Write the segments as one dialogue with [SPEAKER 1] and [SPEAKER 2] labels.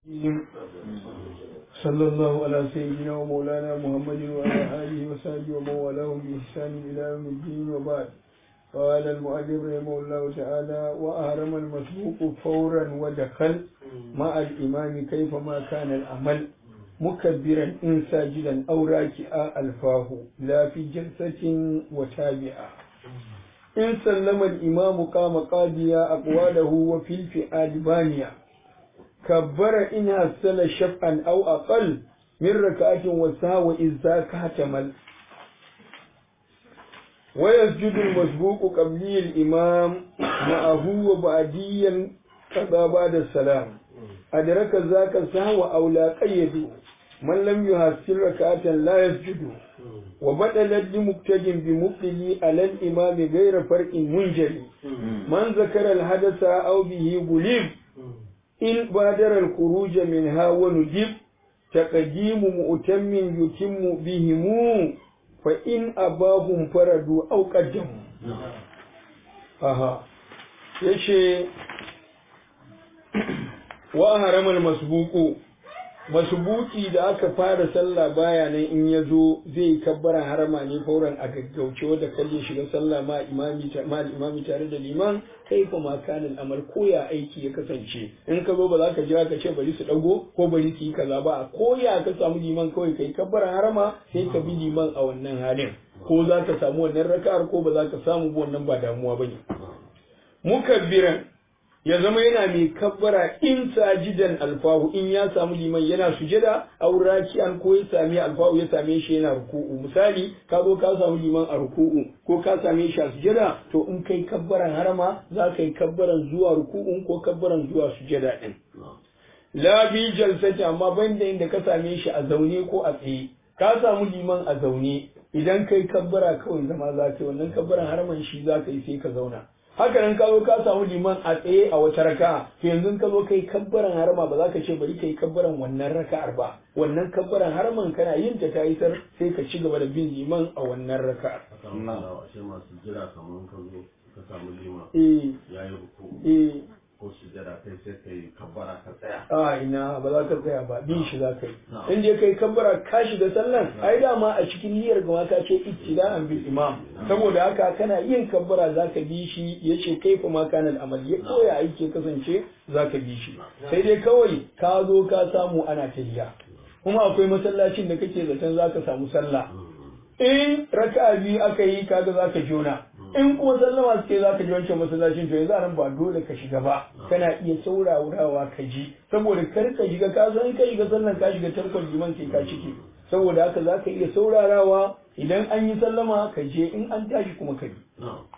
[SPEAKER 1] صلى الله على سيدنا ومولانا محمد وعلى آله وصحبه ومن والاه بإحسان إلى يوم الدين وبعد قال المؤلف رحمه الله تعالى وأهرم المسبوق فورا ودخل مع الإمام كيفما كان العمل مكبرا إن ساجدا أو راكعا ألفاه لا في جلسة وتابعا إن سلم الإمام قام قاضيا أقواله وفي الفئال بانيا كبر إن هسل شفعا أو أقل من ركعة وسهو إذ ذاك احتمل ويسجد المسبوق قبلي الإمام معه وبعديا كذا بعد السلام أدرك ذاك سهو أو لا قيد من لم يحسن ركعة لا يسجد وبدلت لمبتج بمبتلي على الإمام غير فرق منجلي من ذكر الحدث أو به غلب إن بادر الخروج منها ونجب تقديم مؤتم يتم بهم فإن أباهم فردوا أو قدموا أها يشي وأهرم المسبوق masubuki da aka fara sallah baya nan in ya zo zai kabbara harama ne fauran a gaggauce wanda kalle shiga sallah ma imami ma imami tare da liman kai fa ma kanil amal koya aiki ya kasance in ka zo ba za ka jira ka ce bari su dago ko bari su yi kaza ba a koya ka samu liman kawai kai kabbara harama sai ka bi liman a wannan halin ko za ka samu wannan raka'ar ko ba za ka samu ba wannan ba damuwa bane mukabbiran ya zama yana mai kabbara in sajidan alfahu in ya samu liman yana sujada aw raki'an ko ya sami alfahu ya same shi yana ruku'u misali ka zo ka samu liman a ruku'u ko ka same shi a sujada to in kai kabbaran harama za ka yi kabbaran zuwa ruku'un ko kabbaran zuwa sujada din la bi jalsati amma banda inda ka same shi a zaune ko a tsaye ka samu liman a zaune idan kai kabbara kawai zama za ka yi wannan kabbaran haraman shi za ka yi sai ka zauna haka nan ka zo ka samu liman a tsaye a wata raka to yanzu ka zo kai kabbaran harama ba za ka ce bari kai kabbaran wannan raka'ar ba wannan kabbaran haraman kana yin ta ta isar sai ka ci gaba da bin liman a wannan raka'ar
[SPEAKER 2] ashe masu jira kamar ka zo ka samu liman
[SPEAKER 1] eh
[SPEAKER 2] ya yi ruku
[SPEAKER 1] eh
[SPEAKER 2] ko sujada kai sai ka yi kabbara ka tsaya
[SPEAKER 1] a ina ba za ka tsaya ba bin shi za ka yi in je kai kabbara ka shiga sallan ai dama a cikin niyyar gama ka ce ittida'an bil imam saboda haka kana yin kabbara za ka bi shi yace kaifa ma kana al'amal ya koya aiki kasance za ka bi shi sai dai kawai ka zo ka samu ana tahiya kuma akwai masallacin da kake zaton za ka samu sallah in raka'a biyu aka yi kaga za ka jona in kuma sallama suke za ka ji wancan masallacin to yanzu nan ba dole ka shiga ba kana iya saurawa ka ji saboda kar ka shiga ka san ka shiga sallan ka shiga tarkon liman sai ka cike saboda haka za ka iya saurarawa idan an yi sallama ka je in an tashi kuma ka bi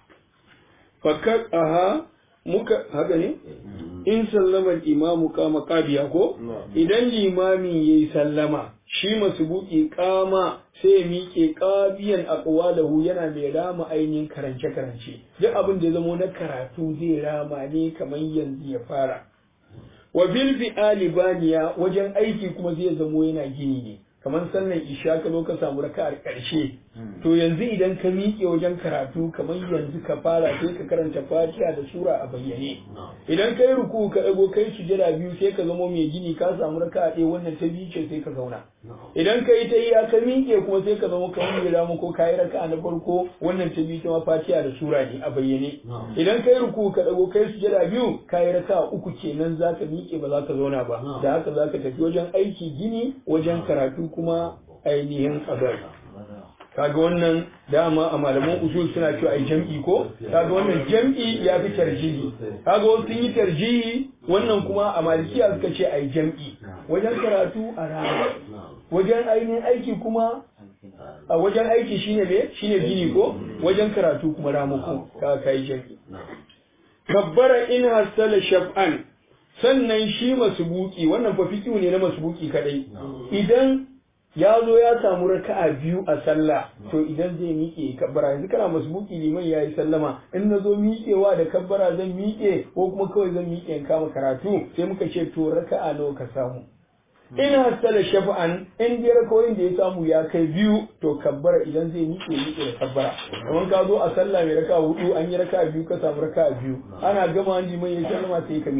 [SPEAKER 1] fakar aha muka haka ne in sallama imamu kama kabiya ko idan limami yayi sallama shi masubuki kama sai ya miƙe ƙabiyan aqwalahu yana mai rama ainihin karance karance duk abin da ya zamo na karatu zai rama ne kamar yanzu ya fara wa bil fi'ali baniya wajen aiki kuma zai zamo yana gini ne kamar sannan isha ka zo ka samu raka'ar ƙarshe to yanzu idan ka miƙe wajen karatu kamar yanzu ka fara sai ka karanta fatiha da sura a bayyane idan ka yi ruku ka ɗago kai sujada biyu sai ka zamo mai gini ka samu raka'a ɗaya wannan ta biyu ce sai ka zauna idan ka yi ta iya ka miƙe kuma sai ka zama kamar mai ramu ko ka yi raka'a na farko wannan ta biyu ta ma fatiha da sura ne a bayyane idan ka yi ruku ka ɗago kai sujada biyu ka yi raka'a uku kenan za ka miƙe ba za ka zauna ba da haka za ka tafi wajen aiki gini wajen karatu kuma ainihin qadar kaga wannan dama a malaman usul suna cewa ai jam'i ko kaga wannan jam'i ya fi tarjihi kaga wasu sun yi tarjihi wannan kuma a malikiya suka ce ai jam'i wajen karatu a rana wajen ainihin aiki kuma a wajen aiki shine me shine gini ko wajen karatu kuma ramako ka kai jam'i kabbara in hasala shaf'an sannan shi masubuki wannan fa fiqhu ne na masubuki kadai idan ya zo ya samu raka'a biyu a sallah to idan zai miƙe kabbara yanzu kana masbuki liman yayi sallama in na zo miƙewa da kabbara zan miƙe ko kuma kawai zan miƙe in kama karatu sai muka ce to raka'a nawa ka samu in hasala shafa'an in dai rakawoyin da ya samu ya kai biyu to kabbara idan zai miƙe miƙe da kabbara kamar ka zo a sallah mai raka'a hudu an yi raka'a biyu ka samu raka'a biyu ana gama liman ya sallama sai ka miƙe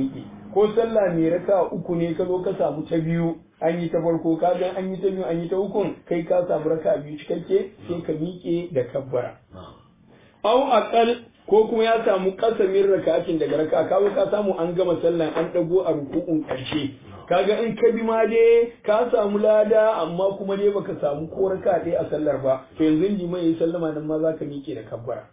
[SPEAKER 1] ko sallah mai raka uku ne ka zo ka samu ta biyu an yi ta farko ka ga an yi ta biyu an yi ta ukun kai ka samu raka biyu cikakke sai ka miƙe da kabbara au aqal ko kuma ya samu kasamin raka'atin daga raka ka zo ka samu an gama sallan an dago a ruku'un karshe kaga in ka bi ma dai ka samu lada amma kuma dai baka samu ko raka ɗaya a sallar ba to yanzu liman yayi sallama nan ma zaka miƙe da kabbara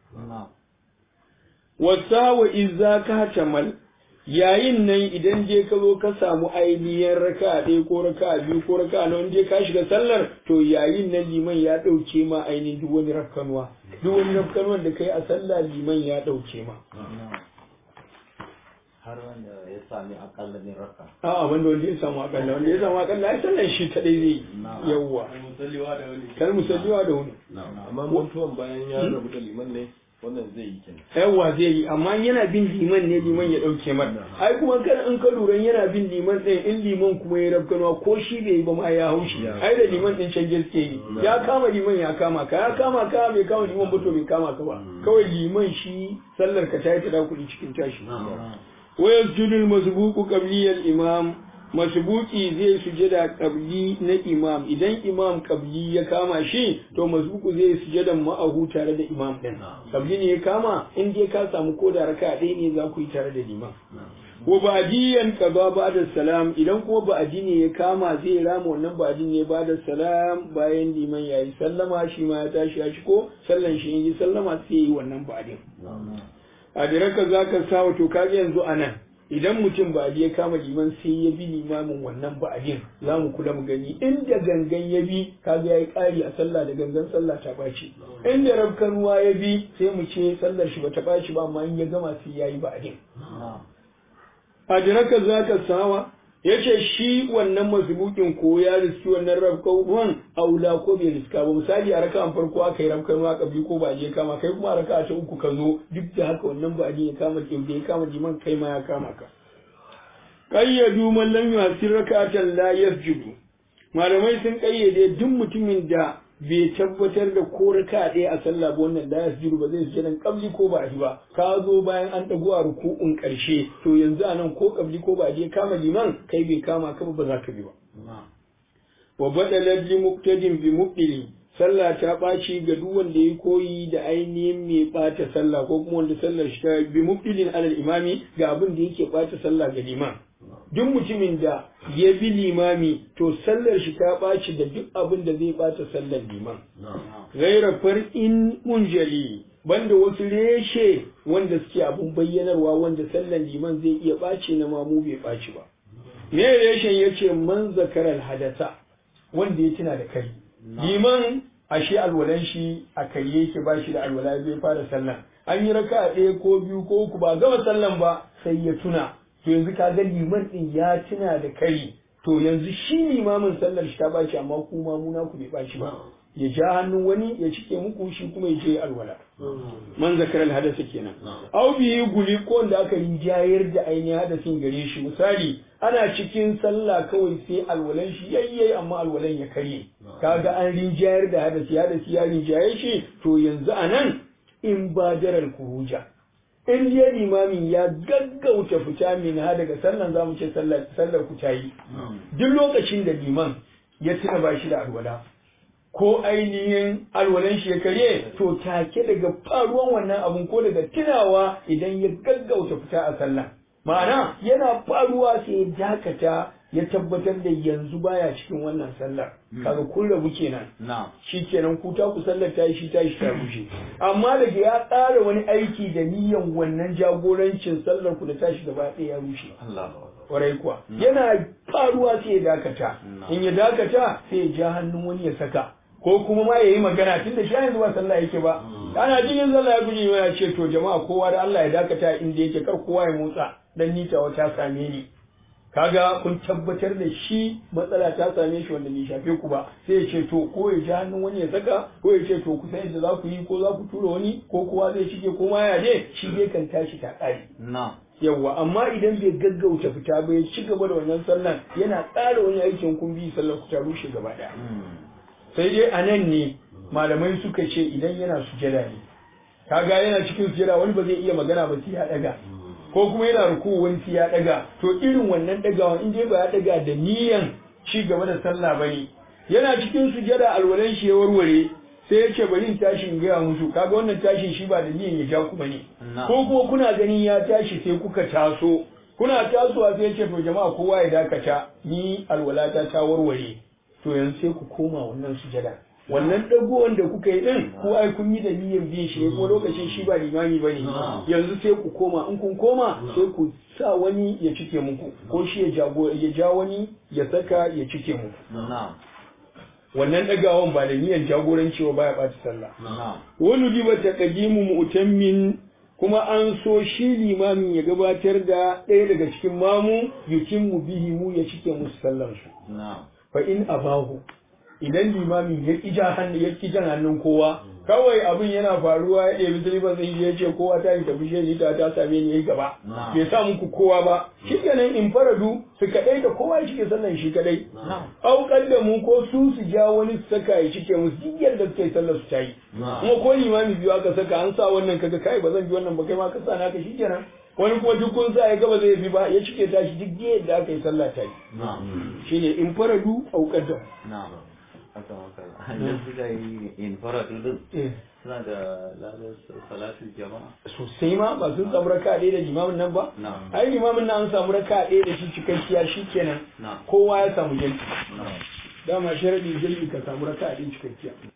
[SPEAKER 1] wasa wa izza ka tamal yayin nan idan je ka zo ka samu ainihin raka ɗaya ko raka biyu ko raka na wani je ka shiga sallar to yayin nan liman ya ɗauke ma ainihin duk wani rafkanuwa duk wani rafkanuwan da kai a sallah liman ya ɗauke ma
[SPEAKER 3] har wanda ya sami akalla ne raka
[SPEAKER 1] a'a wanda wanda ya samu akalla wanda ya samu akalla ai sallan shi kadai zai yi yawwa
[SPEAKER 2] musalliwa da wani
[SPEAKER 1] kar musalliwa da wani
[SPEAKER 2] amma mutuwan bayan ya rabu da liman ne wannan zai yi kenan
[SPEAKER 1] yawwa zai yi amma yana bin liman ne liman ya dauke mar ai kuma kan in ka lura yana bin liman din in liman kuma ya rabkanwa ko shi bai yi ba ma ya haushi ai da liman din can gaske yi ya kama liman ya kama ka ya kama ka bai kama liman ba to bai kama ka ba kawai liman shi sallar ka ta yi ta kuɗi cikin tashi wa yasjudu al-masbuqu qabli al-imam masbuki zai sujada qabli na imam idan imam qabli ya kama shi to masbuku zai sujada ma'ahu tare da imam din qabli ne ya kama in dai ka samu ko da raka ɗaya ne za ku yi tare da liman wa ba'diyan qada ba'da salam idan kuma ba'di ne ya kama zai rama wannan ba'di ne ba'da salam bayan liman yayi sallama shi ma ya tashi ya ko sallan shi yi sallama sai yi wannan ba'din a diraka zaka sawa to kaga yanzu anan idan mutum ba ya kama liman sai ya bi limamin wannan ba'adin za mu kula mu gani inda gangan ya bi kaga yayi ƙari a sallah da gangan sallah ta ɓaci inda rabkanuwa ya bi sai mu ce sallar shi bata ɓaci ba amma in ya gama sai yayi ba'adin adraka zaka sawa yace shi wannan mazbukin ko ya riski wannan rabkan aula ko bai riska ba misali a raka'an farko aka yi rabkan ma kabi ko ba je kama kai kuma a raka'a ta uku ka zo duk da haka wannan ba ya kama da ya kama liman kai ma ya kama ka qayyadu man lam yasir raka'atan la yasjudu malamai sun kayyade duk mutumin da bai tabbatar da ko raka ɗaya a sallah ba wannan la yasjudu ba zai sujjadan qabli ko ba ba ka zo bayan an dago a ruku'un karshe to yanzu anan ko qabli ko ba je kama liman kai bai kama ka ba za ka bi ba wa badala li muqtadin bi mubdili sallah ta ɓaci ga duk wanda ya koyi da ainihin mai ɓata sallah ko kuma wanda sallar shi ta bi mubdilin alal imami ga abin da yake ɓata sallah ga liman duk mutumin da ya bi limami to sallar shi ta ɓaci da duk abin da zai ɓata sallar liman gaira far'in munjali banda wasu reshe wanda suke abun bayyanarwa wanda sallar liman zai iya ɓaci na mamu bai ɓaci ba me reshen ya ce man zakarar hadasa wanda ya tuna da kai liman ashe alwalan shi a karye yake ba shi da alwala zai fara sallan an yi raka ɗaya ko biyu ko uku ba gama sallan ba sai ya tuna to yanzu ka ga liman din ya tuna da kari to yanzu shi limamin sallar shi ta bashi amma ku ma muna ku bai bashi ba ya ja hannun wani ya cike muku shi kuma ya je alwala man zakar alhadasa kenan au bi guli ko da aka yi jayar da ainihin hadasin gare shi misali ana cikin sallah kawai sai alwalan shi yayye amma alwalan ya karye kaga an rinjayar da hadasi hadasi ya rinjaye shi to yanzu anan in badaral kuruja in ya limamin ya gaggauta fita min ha daga sallan zamu ce sallar sallar ku tayi duk lokacin da liman ya tuna ba shi da alwala ko ainihin alwalan shi ya karye to take daga faruwan wannan abun ko daga tunawa idan ya gaggauta fita a sallah ma'ana yana faruwa sai ya dakata ya tabbatar da yanzu baya cikin wannan sallar kaga kun rabu kenan shi kenan ku ta ku sallar ta yi shi ta shi ta rushe amma daga ya tsara wani aiki da niyan wannan jagorancin sallar ku da tashi gaba ɗaya ya rushe kwarai kuwa yana faruwa sai ya dakata in ya dakata sai ya ja hannun wani ya saka ko kuma ma ya yi magana tun da shi yanzu ba sallah yake ba ana cikin sallah ya guji ya ce to jama'a kowa da Allah ya dakata inda yake kar kowa ya motsa dan ni ta wata same ni kaga kun tabbatar da shi matsala ta same shi wanda bai shafe ku ba sai ya ce to ko ya ji hannun wani ya saka ko ya ce to ku san yadda za ku yi ko za ku tura wani ko kowa zai shige ko ma ya je shi dai kan tashi ta ƙare yawwa amma idan bai gaggauta fita ba ya ci gaba da wannan sallan yana tsara wani aikin kun bi sallar ku ta rushe gaba ɗaya sai dai a nan ne malamai suka ce idan yana sujada ne kaga yana cikin sujada wani ba zai iya magana ba sai ya daga ko ko kuma yana ruku wani ya daga to irin wannan dagawa in dai ba ya daga da niyan ci gaba da sallah bane yana cikin sujada alwalan shi ya warware sai ya ce bari in tashi in gaya musu kaga wannan tashin shi ba da niyan ya ja ku bane ko kuma kuna ganin ya tashi sai kuka taso kuna tasowa sai ya ce to jama'a kowa ya dakata ni alwalata ta warware to yanzu sai ku koma wannan sujada wannan dagowar da kuka yi din ko ai kun yi da niyyar bin shi ko lokacin shi ba limami bane yanzu sai ku koma in kun koma sai ku sa wani ya cike muku ko shi ya jago ya ja wani ya saka ya cike muku wannan dagawan ba da niyyar jagoranci ba baya ɓaci sallah wani diba taqdimu mu'tammin kuma an so shi limamin ya gabatar da ɗaya daga cikin mamu yutimmu bihi mu ya cike musu sallar su fa in abahu idan limamin ya ƙi hannu ya ƙi jan hannun kowa kawai abin yana faruwa ya ɗebi silifan sai ya ce kowa ta yi tafi shi ta ta same ni yayi gaba bai sa muku kowa ba shi kenan in faradu su kaɗai da kowa ya cike sallan shi kaɗai auƙar da mu ko su su ja wani su saka ya cike musu duk yadda suka yi sallar su ta yi kuma ko limami biyu aka saka an sa wannan kaga kai ba zan bi wannan ba kai ma ka sa naka shi kenan wani kuma duk kun sa ya gaba zai bi ba ya cike tashi duk yadda aka yi sallah ta yi shine in faradu auƙar da
[SPEAKER 3] haka maka yanzu da yi in faratu din suna da ladar salatu jama'a
[SPEAKER 1] sosai ma ba sun samu raka ɗaya da limamin nan ba ai limamin nan an samu raka ɗaya da shi cikakkiya shi kenan kowa ya samu jalki dama sharaɗin jalki ka samu raka ɗaya cikakkiya